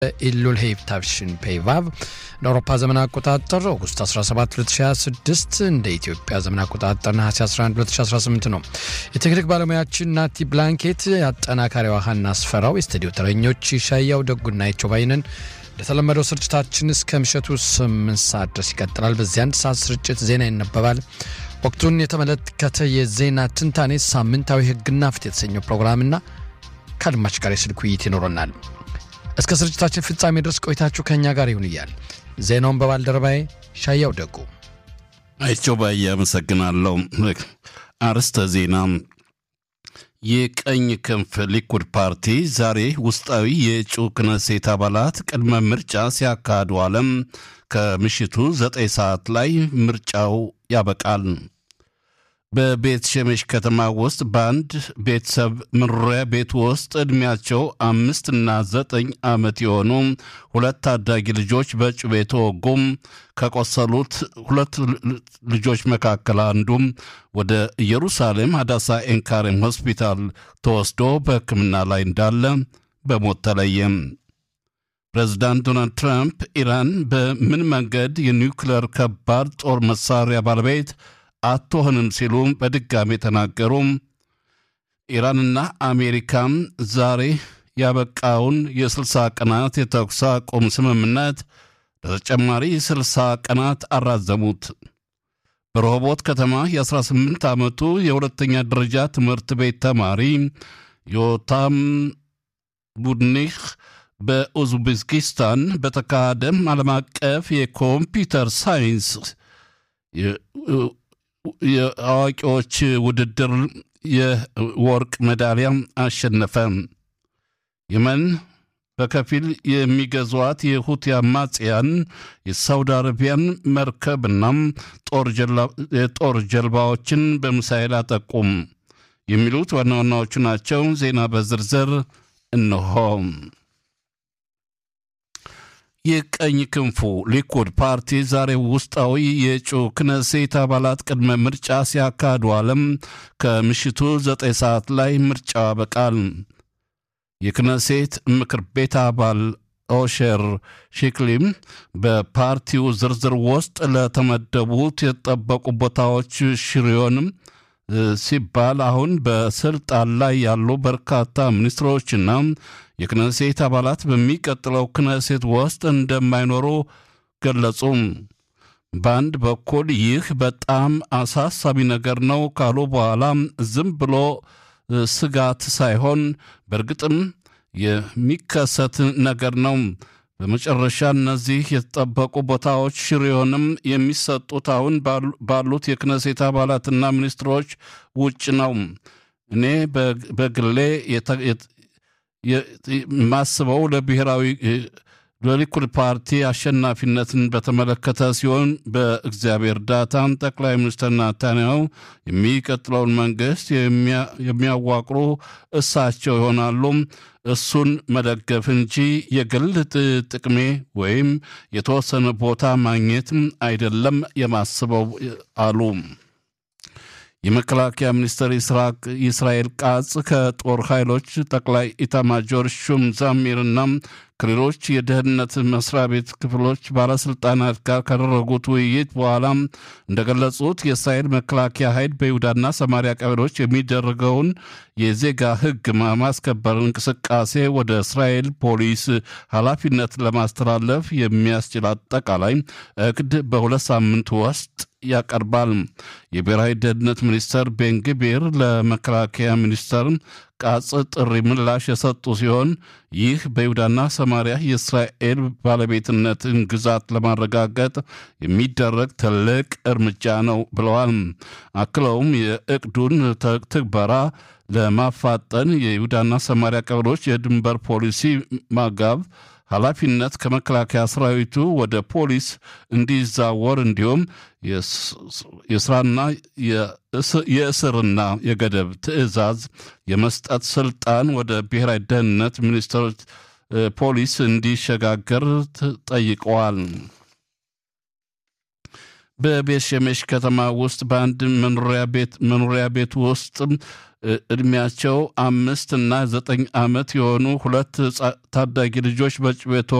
ኢሉል ሄይብ ታፍሽን ፔይቫቭ እንደ አውሮፓ ዘመን አቆጣጠር ኦገስት 17 2026 እንደ ኢትዮጵያ ዘመን አቆጣጠር ነሐሴ 11 2018 ነው። የቴክኒክ ባለሙያችን ናቲ ብላንኬት፣ አጠናካሪዋ ሀና አስፈራው፣ የስቱዲዮ ተረኞች ሻያው ደጉና ይቾባይንን እንደተለመደው ስርጭታችን እስከ ምሽቱ 8 ሰዓት ድረስ ይቀጥላል። በዚህ አንድ ሰዓት ስርጭት ዜና ይነበባል። ወቅቱን የተመለከተ የዜና ትንታኔ፣ ሳምንታዊ ሕግና ፍትህ የተሰኘው ፕሮግራምና ከአድማጭ ጋር የስልክ ውይይት ይኖረናል። እስከ ስርጭታችን ፍጻሜ ድረስ ቆይታችሁ ከእኛ ጋር ይሁን እያል ዜናውን በባልደረባዬ ሻያው ደጉ አይቸው ባዬ አመሰግናለሁ። አርስተ ዜና የቀኝ ክንፍ ሊኩድ ፓርቲ ዛሬ ውስጣዊ የእጩ ክነሴት አባላት ቅድመ ምርጫ ሲያካሂዱ አለም ከምሽቱ ዘጠኝ ሰዓት ላይ ምርጫው ያበቃል። በቤት ሸሜሽ ከተማ ውስጥ በአንድ ቤተሰብ መኖሪያ ቤት ውስጥ ዕድሜያቸው አምስትና ዘጠኝ ዓመት የሆኑ ሁለት ታዳጊ ልጆች በጩቤ ተወጉም። ከቆሰሉት ሁለት ልጆች መካከል አንዱም ወደ ኢየሩሳሌም ሀዳሳ ኤንካሬም ሆስፒታል ተወስዶ በሕክምና ላይ እንዳለ በሞት ተለየም። ፕሬዚዳንት ዶናልድ ትራምፕ ኢራን በምን መንገድ የኒውክሌር ከባድ ጦር መሳሪያ ባለቤት አትሆንም ሲሉ በድጋሜ ተናገሩ። ኢራንና አሜሪካም ዛሬ ያበቃውን የ60 ቀናት የተኩስ አቁም ስምምነት ለተጨማሪ 60 ቀናት አራዘሙት። በረሆቦት ከተማ የ18 ዓመቱ የሁለተኛ ደረጃ ትምህርት ቤት ተማሪ ዮታም ቡድኒህ በኡዝቤኪስታን በተካሄደ ዓለም አቀፍ የኮምፒውተር ሳይንስ የአዋቂዎች ውድድር የወርቅ ሜዳሊያ አሸነፈ። የመን በከፊል የሚገዟት የሁቲ አማጽያን የሳውዲ አረቢያን መርከብና የጦር ጀልባዎችን በሚሳኤል አጠቁም። የሚሉት ዋና ዋናዎቹ ናቸው። ዜና በዝርዝር እነሆ። የቀኝ ክንፉ ሊኩድ ፓርቲ ዛሬ ውስጣዊ የእጩ ክነሴት አባላት ቅድመ ምርጫ ሲያካሂዱ አለም ከምሽቱ ዘጠኝ ሰዓት ላይ ምርጫው ያበቃል። የክነሴት ምክር ቤት አባል ኦሼር ሺክሊም በፓርቲው ዝርዝር ውስጥ ለተመደቡት የተጠበቁ ቦታዎች ሽሪዮንም ሲባል አሁን በስልጣን ላይ ያሉ በርካታ ሚኒስትሮችና የክነሴት አባላት በሚቀጥለው ክነሴት ውስጥ እንደማይኖሩ ገለጹ። በአንድ በኩል ይህ በጣም አሳሳቢ ነገር ነው ካሉ በኋላ ዝም ብሎ ስጋት ሳይሆን በእርግጥም የሚከሰት ነገር ነው። በመጨረሻ እነዚህ የተጠበቁ ቦታዎች ሽሪዮንም የሚሰጡት አሁን ባሉት የክነሴት አባላትና ሚኒስትሮች ውጭ ነው። እኔ በግሌ የማስበው ለብሔራዊ ለሊኩድ ፓርቲ አሸናፊነትን በተመለከተ ሲሆን በእግዚአብሔር እርዳታን ጠቅላይ ሚኒስትር ናታንያሁ የሚቀጥለውን መንግስት የሚያዋቅሩ እሳቸው ይሆናሉ። እሱን መደገፍ እንጂ የግል ጥቅሜ ወይም የተወሰነ ቦታ ማግኘት አይደለም የማስበው አሉ። የመከላከያ ሚኒስትር ኢስራኤል ቃጽ ከጦር ኃይሎች ጠቅላይ ኢታማጆር ሹም ዛሚርና ከሌሎች የደህንነት መስሪያ ቤት ክፍሎች ባለስልጣናት ጋር ካደረጉት ውይይት በኋላ እንደገለጹት የእስራኤል መከላከያ ኃይል በይሁዳና ሰማሪያ ቀበሌዎች የሚደረገውን የዜጋ ሕግ ማስከበር እንቅስቃሴ ወደ እስራኤል ፖሊስ ኃላፊነት ለማስተላለፍ የሚያስችል አጠቃላይ እቅድ በሁለት ሳምንት ውስጥ ያቀርባል። የብሔራዊ ደህንነት ሚኒስተር ቤንግቤር ለመከላከያ ሚኒስተር ቃጽ ጥሪ ምላሽ የሰጡ ሲሆን ይህ በይሁዳና ሰማሪያ የእስራኤል ባለቤትነትን ግዛት ለማረጋገጥ የሚደረግ ትልቅ እርምጃ ነው ብለዋል። አክለውም የእቅዱን ትግበራ ለማፋጠን የይሁዳና ሰማሪያ ቀበሌዎች የድንበር ፖሊሲ ማጋብ ኃላፊነት ከመከላከያ ሰራዊቱ ወደ ፖሊስ እንዲዛወር እንዲሁም የስራና የእስርና የገደብ ትዕዛዝ የመስጠት ስልጣን ወደ ብሔራዊ ደህንነት ሚኒስትር ፖሊስ እንዲሸጋገር ጠይቀዋል። በቤት ሸሜሽ ከተማ ውስጥ በአንድ መኖሪያ ቤት ውስጥ እድሜያቸው አምስት እና ዘጠኝ ዓመት የሆኑ ሁለት ታዳጊ ልጆች በጩቤ